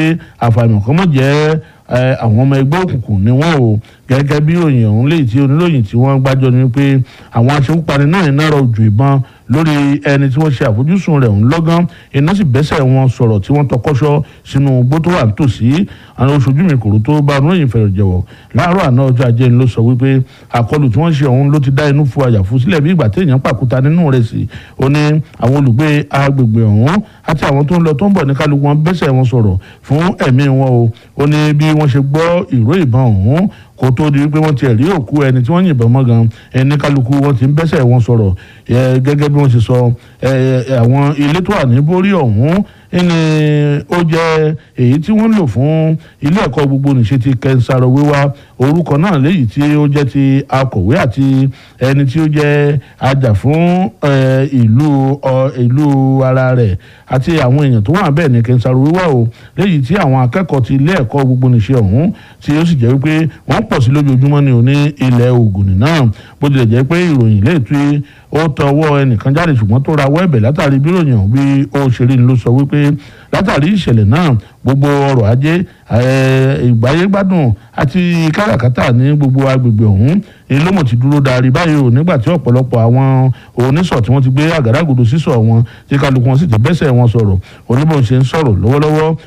wípé àfàìmọ̀ kan mọ̀ jẹ́ àwọn ọmọ ẹgbẹ́ òkùnkùn ni wọ́n o gẹ́gẹ́ bí òyìn ọ̀hún léyìí tí oníròyìn tí wọ́n gbájọ ni wípé àwọn aṣekúpani náà ń náà ojú ìbọn lórí ẹni tí wọ́n ṣe àfojúsùn rẹ̀ ń lọ́gán iná sì bẹ́sẹ̀ wọn sọ̀rọ̀ tí wọ́n tọkọ́ṣọ́ sínú igbó tó wà nítòsí àwọn oṣojú mi kòrò tó bá oníròyìn fẹ̀rẹ̀ jẹ̀wọ̀ láàárọ̀ àná ọjọ́ ajé ló sọ wípé àkọlù tí wọ́n ṣe ọ̀hún ló ti dá inú fu àyàfu sílẹ̀ bí ìgbà téèyàn pàkúta nínú rẹ̀ sí ó ní àwọn olùgbé agbègbè ọ̀hún àti àwọn tó ń lọ tó ń bọ̀ ní kálukú wọn bẹ́sẹ̀ wọn sọ̀rọ̀ fún ẹ̀mí wọn o ó ní bí wọ́n ṣe gbọ́ ìró ìbọn ọ̀hún kó tó di wípé wọ́n ti rí òkú ẹni tí wọ́n yìnbọn mọ́ gan ẹni kálukú wọ́n ti ń bẹ́sẹ̀ wọn sọ̀rọ̀ gẹ́gẹ́ bí wọ́n ṣe sọ àwọn ilé tó wà ní borí ọ̀hún ní ó jẹ́ èyí tí wọ́n lò fún ilé ẹ̀kọ́ gbogbo nìṣe ti kẹsàrọ̀ wíwá orúkọ náà léyìí tí ó jẹ́ ti akọ̀wé àti ẹni tí ó jẹ́ ajá fún ìlú ìlú ara rẹ̀ àti àwọn èèyàn tó wà bẹ́ẹ̀ ní kẹsàrọ̀ wíwá o léyìí tí àwọn akẹ́kọ̀ọ́ ti ilé ẹ̀kọ́ gbogbo nìṣe ọ̀hún tí ó sì jẹ́ wípé wọ́n pọ̀ sí lójoojúmọ́ ní òní ilẹ̀ Ògùn náà bó tilẹ̀ jẹ́ pé ìròyìn lè tú ó tọwọ́ ẹnìkan jáde ṣùgbọ́n tó rawọ́ ẹ̀bẹ̀ látàrí bí ròyìn ọ̀hún bí ó ṣe rí ni ló sọ wípé látàrí ìṣẹ̀lẹ̀ náà gbogbo ọrọ̀ ajé ìgbáyégbádùn àti káràkátà ní gbogbo agbègbè ọ̀hún ló mọ̀ ti dúró darí báyìí o nígbà tí ọ̀pọ̀lọpọ̀ àwọn onísọ̀ tí wọ́n ti gbé àgádágodo sísọ̀ wọn tí kálukú wọn sì ti bẹ́sẹ̀ wọn sọ̀rọ̀ oníbọn ṣe ń sọ̀rọ̀ lọ́wọ́lọ́wọ́